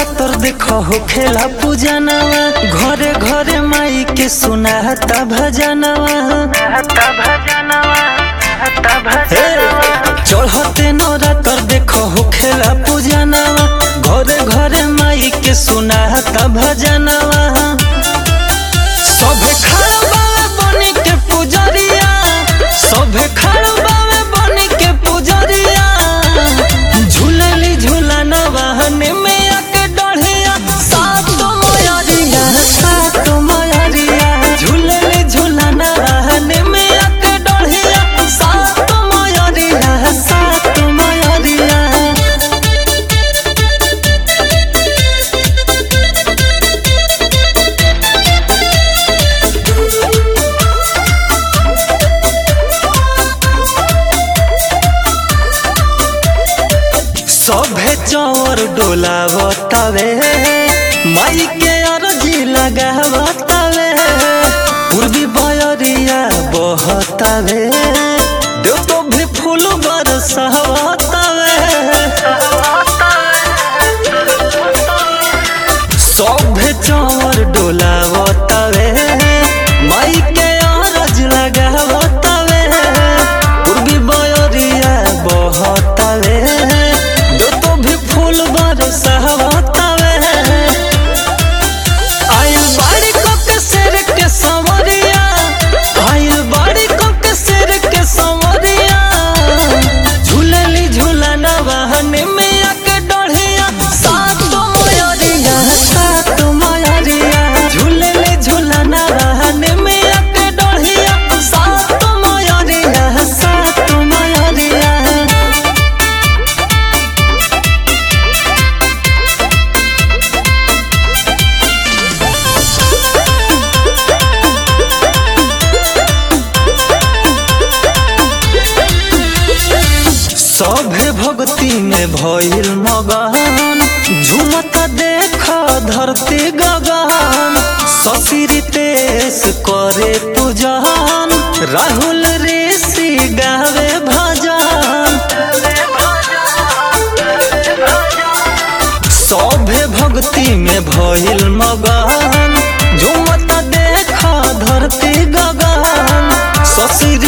नवरात्र देखो हो खेला पूजनवा घरे घरे माई के सुनाता भजनवा हे, चढ़ते नवरात्र देखो हो खेला पूजनवा घरे घरे माई के सुनाता भजनवा सभे खड़ा बावे बनी के पुजरिया सभे खड़ा बावे बनी के पुजरिया झूलली झूलना वाहन में आके डढ़िया सात मयरिया सात मयरिया झूलली झूलना वाहन में आके डढ़िया सात मयरिया सात मयरिया सभे चौर डोलावतावे माई के अरजी लगावतावे पूर्वी बयरिया बहतावे देव तो भी फूल बरसावतावे सभे चौर डोलावतावे माई के अरज लगावतावे पूर्वी बयरिया बहतावे दो तो भी फूल बरसावतावे आइल बाड़ी को के शेर के संवरिया आइल बाड़ी को के शेर के संवरिया झूलली झूलना वाहन में आके डढ़िया सात मयरिया सात मयरिया झूलली झूलना वाहन में आके डढ़िया सात मयरिया सात मयरिया सभे भक्ति में भइल मगन झुमत देख धरती गगन शशि तेस करे पूजन राहुल ऋषि गावे भजन सभे भक्ति में भइल मगन झुमत देख धरती गगन शशि